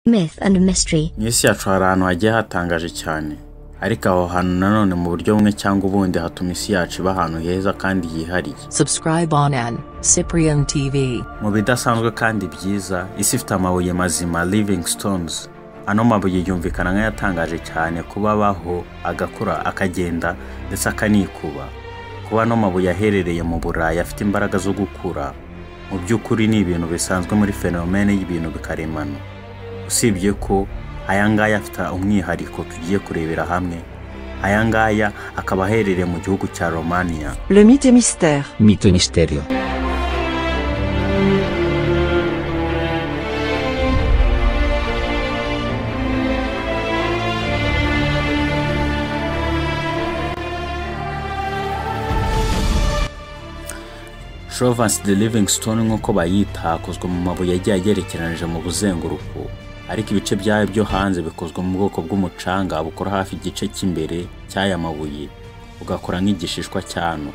myth and mystery. mu isi yacu hari ahantu hagiye hatangaje cyane ariko aho hantu nanone mu buryo bumwe cyangwa ubundi hatuma isi yacu iba ahantu heza kandi yihariye Subscribe on N. Cyprian TV. mu bidasanzwe kandi byiza isi ifite amabuye mazima living stones ano mabuye yumvikana nk'ayatangaje cyane kuba abaho agakura akagenda ndetse akanikuba kuba ano mabuye aherereye mu burayi afite imbaraga zo gukura mu by'ukuri ni ibintu bisanzwe muri fenomene y'ibintu bikaremano usibye ko aya ngaya afite umwihariko tugiye kurebera hamwe aya ngaya akaba aherereye mu gihugu cya romania Le mythe et mystère. Mito e misterio. Province de Livingstone nk'uko bayita hakozwe mu mabuye agiye agerekeranije mu buzenguruko ariko ibice byayo byo hanze bikozwe mu bwoko bw'umucanga bukora hafi igice cy'imbere cy'aya mabuye ugakora nk'igishishwa cyano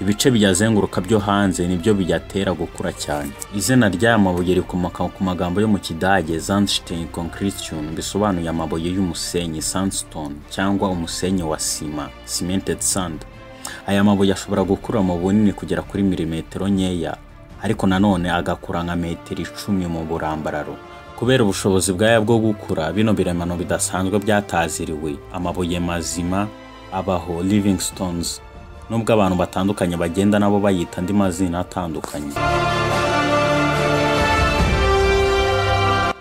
ibice biyazenguruka byo hanze nibyo biyatera gukura cyane izina ry'aya mabuye rikomoka ku magambo yo mu kidage sandstein concretion bisobanuye amabuye y'umusenyi sandstone cyangwa umusenyi wa sima cemented sand aya mabuye ashobora gukura mu bunini kugera kuri milimetero nkeya ariko nanone agakura nka metero icumi mu burambararo kubera ubushobozi bwaya bwo gukura bino biremano bidasanzwe byataziriwe amabuye mazima abaho living stones nubwo abantu batandukanye bagenda nabo bayita andi mazina atandukanye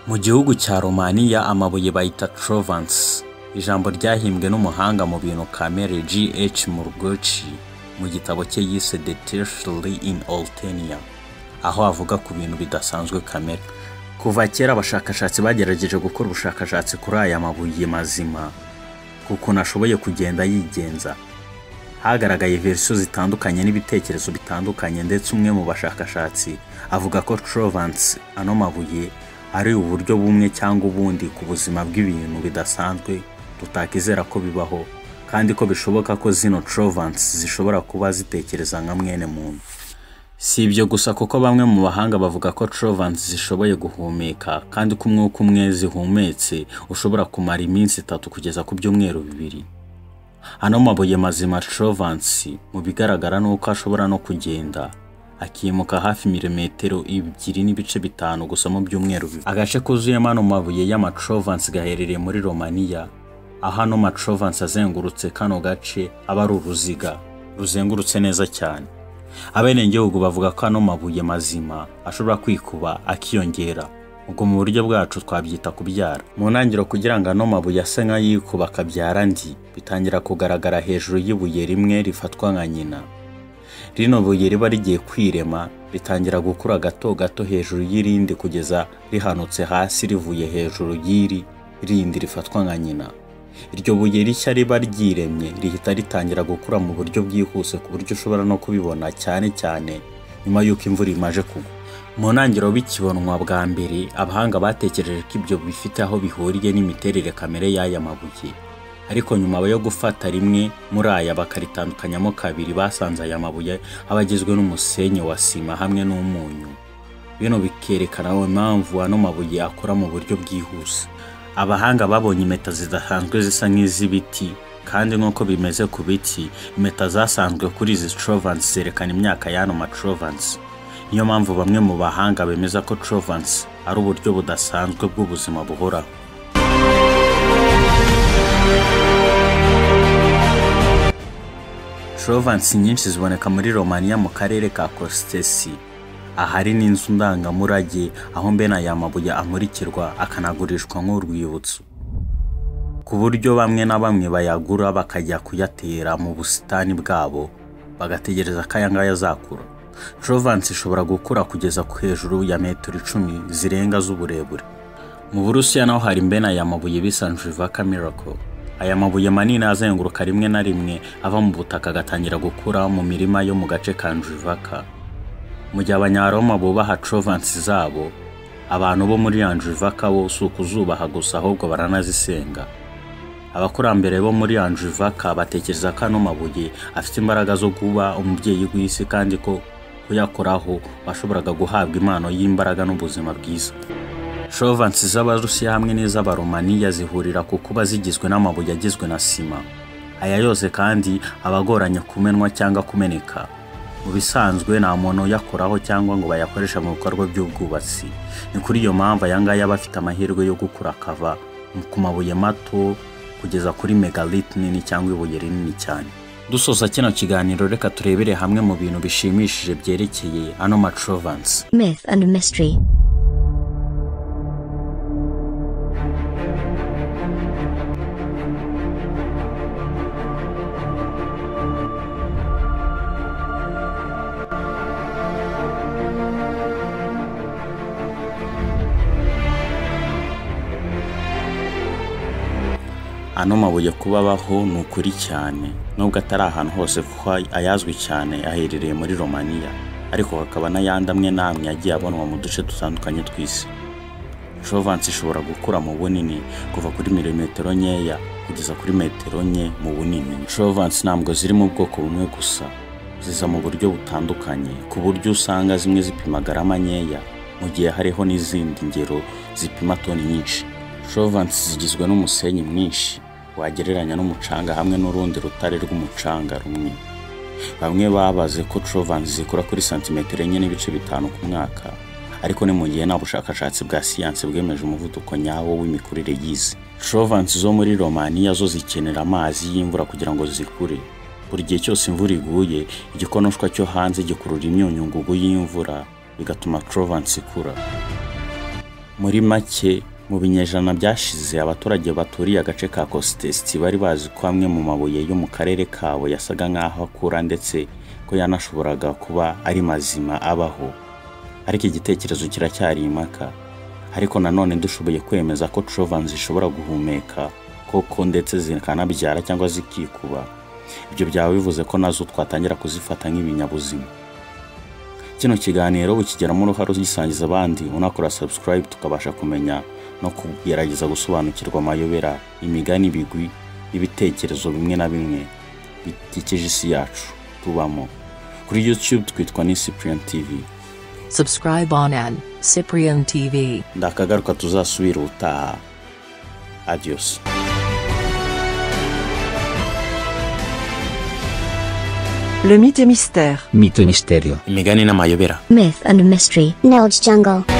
Mu gihugu cya Romania amabuye bayita Trovance. Ijambo ryahimbwe n'umuhanga mu bintu kamere G.H. Murgochi mu gitabo cye yise The Tertiary in Oltenia, aho avuga ku bintu bidasanzwe kamere. Kuva kera abashakashatsi bagerageje gukora ubushakashatsi kuri aya mabuye mazima, ku kuntu ashoboye kugenda yigenza. Hagaragaye verisiyo zitandukanye n'ibitekerezo bitandukanye ndetse umwe mu bashakashatsi avuga ko Trovance ano mabuye ari uburyo bumwe cyangwa ubundi ku buzima bw'ibintu bidasanzwe tutakizera ko bibaho kandi ko bishoboka ko zino Trovance zishobora kuba zitekereza nka mwene muntu si ibyo gusa kuko bamwe mu bahanga bavuga ko Trovance zishoboye guhumeka kandi ko umwuka umwe zihumetse ushobora kumara iminsi itatu kugeza ku byumweru bibiri ano mabuye mazima Trovance mu bigaragara ni uko ashobora no kugenda akimuka hafi milimetero ebyiri n'ibice bitanu gusa mu byumweru bibiri agace kuzuyemo ano mabuye y'amatrovance gaherereye muri romaniya aho ano matrovance azengurutse kano gace aba ari uruziga ruzengurutse neza cyane abenegihugu bavuga ko ano mabuye mazima ashobora kwikuba akiyongera ubwo mu buryo bwacu twabyita kubyara mu ntangiriro kugira ngo ano mabuye ase nk'ayikuba akabyara andi bitangira kugaragara hejuru y'ibuye rimwe rifatwa nka nyina rino buye riba rigiye kwirema ritangira gukura gato gato hejuru y'irindi kugeza rihanutse hasi rivuye hejuru y'iri rindi rifatwa nka nyina iryo buye rishya riba ryiremye rihita ritangira gukura mu buryo bwihuse ku buryo ushobora no kubibona cyane cyane nyuma y'uko imvura imaje kugwa mu ntangiriro bikibonwa bwa mbere abahanga batekereje ko ibyo bifite aho bihuriye n'imiterere kamere y'aya mabuye ariko nyuma yo gufata rimwe muri aya bakaritandukanyamo kabiri basanze aya mabuye aba agizwe n'umusenyi wa sima hamwe n'umunyu bino bikerekana impamvu ano mabuye akora mu buryo bwihuse abahanga babonye impeta zidasanzwe zisa nk'iz'ibiti kandi nk'uko bimeze ku biti impeta zasanzwe kuri izi trovance zerekana imyaka y'ano matrovance niyo mpamvu bamwe mu bahanga bemeza ko trovance ari uburyo budasanzwe bw'ubuzima buhoraho Trovance nyinshi ziboneka muri Romania mu karere ka Kostesi. Ahari n'inzu ndangamurage aho mbene aya mabuye amurikirwa akanagurishwa nk'urwibutso. Ku buryo bamwe na bamwe bayagura bakajya kuyatera mu busitani bwabo bagategereza ko aya ngaya azakura. Trovance ishobora gukura kugeza ku hejuru ya metero icumi zirenga z'uburebure. Mu Burusiya naho hari mbene aya mabuye bisa Njivaka Miracle. Aya mabuye manini azenguruka rimwe na rimwe ava mu butaka agatangira gukura mu mirima yo mu gace ka Njivaka. Mu gihe Abanyaroma bubaha Trovance zabo, abantu bo muri Anjivaka bo si ukuzubaha gusa ahubwo baranazisenga. Abakurambere bo muri Anjivaka batekereza ko ano mabuye afite imbaraga zo kuba umubyeyi w'isi kandi ko kuyakoraho washoboraga guhabwa impano y'imbaraga n'ubuzima bwiza. Trovensi z'Abarusiya hamwe n'iz'Abaromaniya zihurira ku kuba zigizwe n'amabuye agizwe na sima. Aya yose kandi aba agoranye kumenwa cyangwa kumeneka. Mu bisanzwe nta muntu uyakoraho cyangwa ngo bayakoreshe mu bikorwa by'ubwubatsi. Ni kuri iyo mpamvu aya ngaya aba afite amahirwe yo gukura akava ku mabuye mato kugeza kuri megalith nini cyangwa ibuye rinini cyane. Dusoza kino kiganiro reka turebere hamwe mu bintu bishimishije byerekeye ano ma Trovensi. Myth and mystery. ano mabuye kuba abaho ni ukuri cyane nubwo atari ahantu hose kuko ayazwi cyane aherereye muri romaniya ariko hakaba n'ayandi amwe n'amwe yagiye abonwa mu duce dutandukanye tw'isi Jovency ishobora gukura mu bunini kuva kuri milimetero nkeya kugeza kuri metero nke mu bunini Jovency ntabwo ziri mu bwoko bumwe gusa ziza mu buryo butandukanye ku buryo usanga zimwe zipima garama nkeya mu gihe hariho n'izindi ngero zipima toni nyinshi Jovency zigizwe n'umusenyi mwinshi wagereranya n'umucanga hamwe n'urundi rutare rw'umucanga rumwe bamwe babaze ko Jovency zikura kuri santimetero enye n'ibice bitanu ku mwaka ariko ni mu gihe nta bushakashatsi bwa siyansi bwemeje umuvuduko nyawo w'imikurire y'isi Jovency zo muri romaniya zo zikenera amazi y'imvura kugira ngo zikure buri gihe cyose imvura iguye igikonoshwa cyo hanze gikurura imyunyungugu y'imvura bigatuma Jovency ikura muri make mu binyejana byashize abaturage baturiye agace ka kositesiti bari bazi ko amwe mu mabuye yo mu karere kabo yasaga nk'aho akura ndetse ko yanashoboraga kuba ari mazima abaho ariko igitekerezo kiracyari impaka ariko nanone dushoboye kwemeza ko Jovency zishobora guhumeka koko ndetse zikanabyara cyangwa zikikuba ibyo byaba bivuze ko nazo twatangira kuzifata nk'ibinyabuzima kino kiganiro ukigeramo uruhare ugisangiza abandi unakora subscribe tukabasha kumenya no kugerageza gusobanukirwa amayobera imigani ibigwi n'ibitekerezo bimwe na bimwe bikikije isi yacu tubamo kuri youtube twitwa ni cyprian tv Subscribe on an Cyprian TV. ndakagaruka tuzasubira ubutaha adios Le mythe et mystère. Mito y misterio. imigani n'amayobera Myth and mystery. Knowledge jungle.